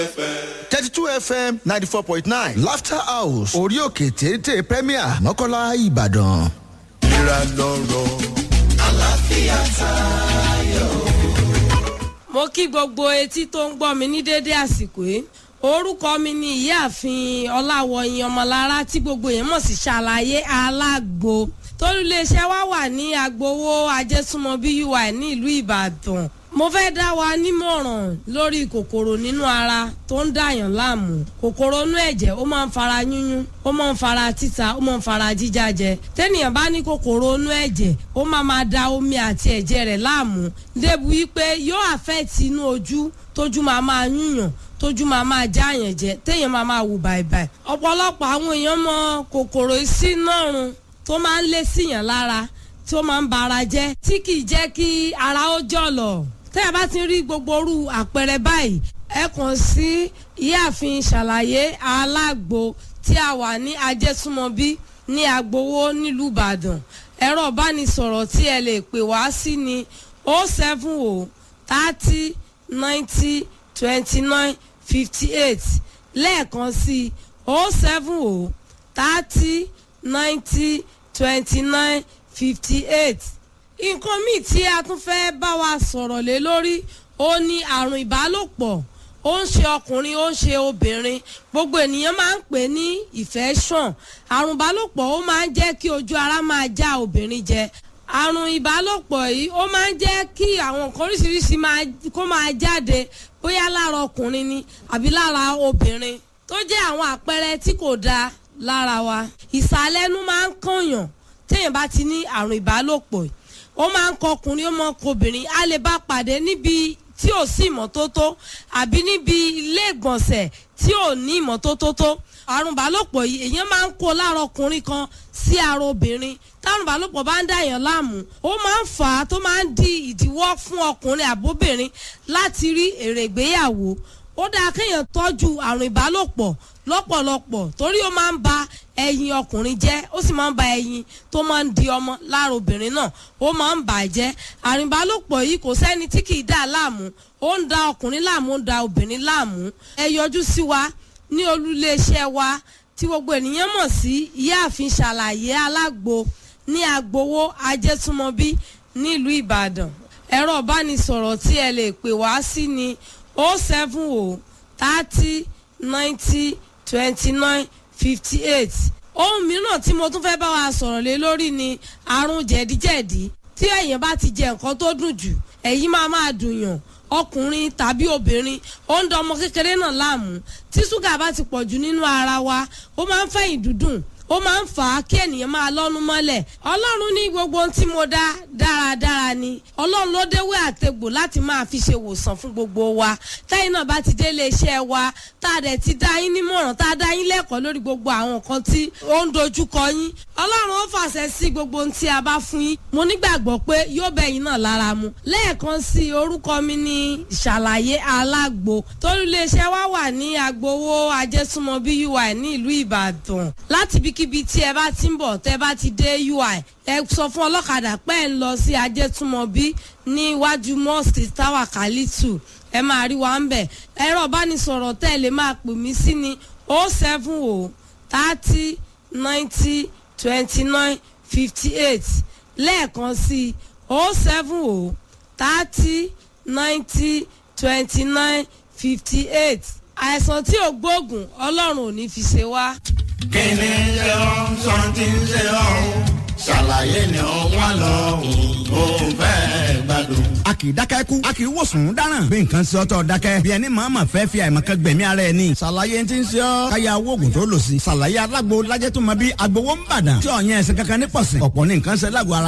thirty two fm ninety four point nine laughter house orí òkè téńté premier mọ́kànlá ìbàdàn. ìlera lọ́rọ̀ àlàáfíà tayọ. mo kí gbogbo etí tó ń gbọ́ mi ní déédé àsìkò yìí orúkọ mi ni ìyáàfin ọláwọyìn ọmọlára tí gbogbo yẹn mọ̀ sí ṣàlàyé alágbo tólúléeṣẹ́ wa wà ní agbowó ajésúnmọ́ bí ui ní ìlú ìbàdàn mo fẹ́ dá wa nímọ̀ràn lórí kòkòrò nínú ara tó ń dàyàn láàmú kòkòrò inú ẹ̀jẹ̀ ó máa ń fara yúnyún ó máa ń fara títa ó máa ń fara jíjájẹ tẹ́nìyàn bá ní kòkòrò inú ẹ̀jẹ̀ ó máa máa da omi àti ẹ̀jẹ̀ rẹ̀ láàmú débi wípé yóò àfẹ́ẹ̀tì inú ojú tójú máa máa yúnyàn tójú máa máa jáàyàn jẹ téèyàn máa máa wù bàìbàì ọ̀pọ̀lọpọ̀ àwọn èèyàn mọ kòkòrò ìsínárun tó máa ń lé síyàn lára tí ó máa ń ba ara jẹ́ tí kì í jẹ́ kí ara ó jọ̀lọ̀ tẹ́ ẹ bá ti rí gbogbo orú àpẹẹrẹ báyìí ẹ kàn sí ìyáàfin ṣàlàyé alágbo tí a wà ní ajésúmọbí ní agbowó nílùú ìbàdàn ẹ̀rọ ìbánisọ̀rọ̀ tí ẹ lè pè wá sí ni o seven o thirty ninety twenty nine fifty eight lẹ́ẹ̀kan sí o seven o thirty ninety twenty nine fifty eight nǹkan míì tí a tún fẹ́ bá wa sọ̀rọ̀ lé lórí ó ní àrùn ìbálòpọ̀ ó ń ṣe ọkùnrin ó ń ṣe obìnrin gbogbo ènìyàn máa ń pè ní infection àrùn ìbálòpọ̀ ó máa ń jẹ́ kí ojú ara máa já obìnrin jẹ àrùn ìbálòpọ̀ yìí ó máa ń jẹ́ kí àwọn nǹkan oríṣiríṣi kó máa jáde bóyá lára ọkùnrin ni àbí lára obìnrin tó jẹ́ àwọn àpẹẹrẹ tí kò dáa lára wa ìsàlẹ̀nu máa ń kànyàn téèyàn bá ti ní àrùn ìbálòpọ̀ yìí ó máa ń kọkùnrin ó máa ń kọbìnrin a lè bá pàdé níbi tí ò sí ìmọ́tótó àbí níbi ilé ìgbọ̀nsẹ̀ tí ò ní ìmọ́tótó tó àrùn ìbálòpọ̀ yìí èèyàn máa ń kó lára ọkùnrin kan sí ara obìnrin táwọn ìbálòpọ̀ bá ń dàyàn láàmú ó máa ń fà á tó máa ń di ìdíwọ́ fún ọkùnrin àbóbìnrin láti rí èrè ìgbéyàwó ó dáa kéèyàn tọ́jú àrùn ìbálòpọ̀ lọ́pọ̀lọpọ̀ torí ó máa ń ba ẹyin ọkùnrin jẹ́ ó sì máa ń ba ẹyin tó máa ń di ọmọ lára obìnrin náà ó máa ń bà á jẹ́ àrùn ìbálòpọ̀ yìí kò sẹ́ni tí kì í dà láàmú ó ń da ọkùnrin láàmú ó ń da obìnrin láàmú ẹ yọjú sí wa ní olúléeṣẹ́ wa tí gbogbo ènìyàn mọ̀ sí ìyáàfin ṣàlàyé alágbo ní agbowó ajẹ́túmọ̀bí nílùú ìbàdàn ẹ̀rọ ìbánisọ̀rọ̀ tí ẹ lè pè wá sí ni o seven o thirty ninety twenty nine fifty eight ohun mìíràn tí mo tún fẹ́ bá wa sọ̀rọ̀ lé lórí ni àrùn jẹ̀díjẹ̀dí tí èèyàn bá ti jẹ nǹkan tó dùn jù èyí máa máa dùn yàn ọkùnrin tàbí obìnrin ó ń da ọmọ kékeré náà láàmú tí ṣúgà bá ti pọ̀jù nínú ara wa ó máa ń fẹ̀yìn dúdùn ó máa ń fà á kí ènìyàn máa lọ́nu mọ́lẹ̀ ọlọ́run ní gbogbo ohun tí mo dá dáradára ni ọlọ́run ló déwé àtegbò láti máa fi ṣe wòsàn fún gbogbo wa táyìn náà bá ti délé iṣẹ́ wa tá a dẹ̀ ti dá yín nímọ̀ràn tá a dá yín lẹ́kọ̀ọ́ lórí gbogbo àwọn nǹkan tí ó ń dojúkọ yín ọlọ́run ó fàṣẹ sí gbogbo ohun tí a bá fún yín mo nígbàgbọ́ pé yóò bẹ̀ yín náà lára mu lẹ́ẹ̀kan sí orúkọ mi ní ìṣàlàyé alágbo torí iléeṣẹ́ wa wà ní agbowó ajésúnmọ́ bí ui ní ìlú ìbàdàn láti bí ibikíbi tí ẹ bá ti ń bọ̀ tẹ́ bá ti dé ui ẹ sọ fún ọlọ́kadà pé ẹ ń lọ sí ajẹ́túmọ̀bí ní iwájú mosque tower kalitu ẹ máa rí wa ń bẹ̀ ẹ̀rọ ìbánisọ̀rọ̀ tẹ́ ẹ lè máa pè mí sí ni o seven o thirty ninety twenty nine fifty eight lẹ́ẹ̀kan sí o seven o thirty ninety twenty nine fifty eight àìsàn tí ò gbóògùn ọlọ́run ò ní fi ṣe wá kíni ṣe ọ́ sọ́ńtì ṣe ọ́ ṣàlàyé ni ó wà lọ́hùn ó fẹ́ gbádùn. a kì í dákẹ́ kú a kì í wòsàn dáràn bí nǹkan ṣe ọ́tọ̀ dákẹ́ bí ẹni màmá fẹ́ fi àìmọ̀kan gbẹ̀mí ara ẹ̀ ní. ṣàlàyé ti ń ṣe ọ́ káyà oògùn tó lò sí. ṣàlàyé alágbo lájẹ́ tó mọ bí agbowó ń bàdàn tí ọ̀yẹ́ ẹ̀sìn kankan ní pọ̀sìn ọ̀pọ̀ ní nǹkan ṣe lágbo ara